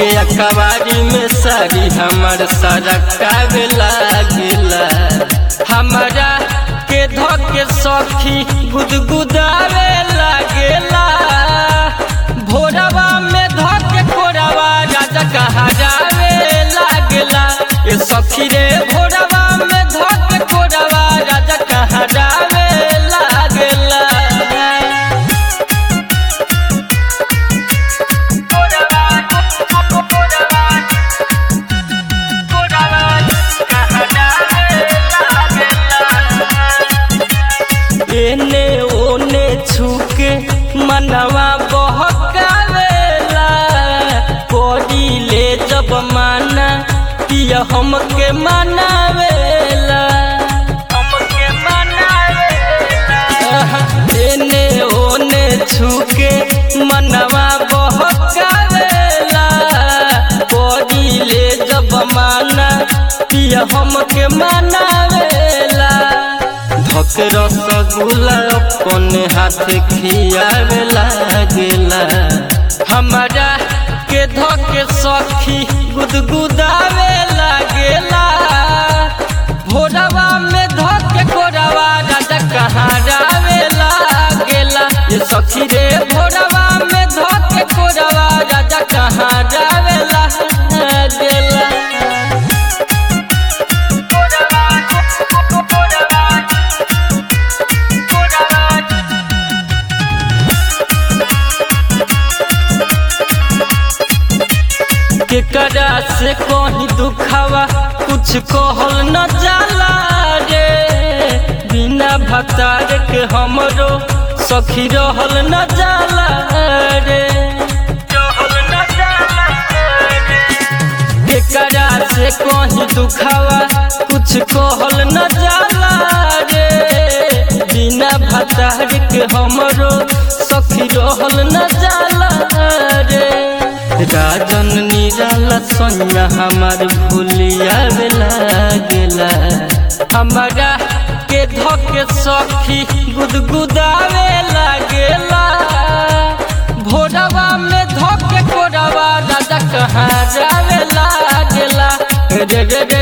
धके अखबारी में सारी हमर सारा कावे लागेला हमारा के धके सखी गुदगुदावे लागेला भोरवा में धके कोरवा राजा कहाजावे लागेला ए सखी रे भोरवा में धके कोरवा राजा कहाजावे लागेला एने ओने छुके मनवा बहकावेला कोडी ले जब माना पिया हमके मनावेला हमके मनावेला एने ओने छुके मनवा बहकावेला कोडी ले जब माना पिया हमके मनावेला धक रसगुल्ला अपन हाथ खियावे लागेला हमारा के धक सखी गुदगुदावे लागेला भोरवा में धक कोरवा राजा कहाँ जावे लागेला ये सखी रे भोरवा में धक कोरवा राजा कहाँ जावे लागेला केकरा से कहीं दुखावा कुछ कहल न जाला रे बिना भतार के हमरो सखी रहल न जाला रे केकरा से कहीं दुखावा कुछ कहल न जाला रे बिना भतार के हमरो सखी रहल न जाला रे राजन निराला सोनिया हमार भूलिया लागेला हमारा के धके सखी गुदगुदावे लागेला भोरवा में धके कोरवा राजा कहाँ जावे लागेला रे रे रे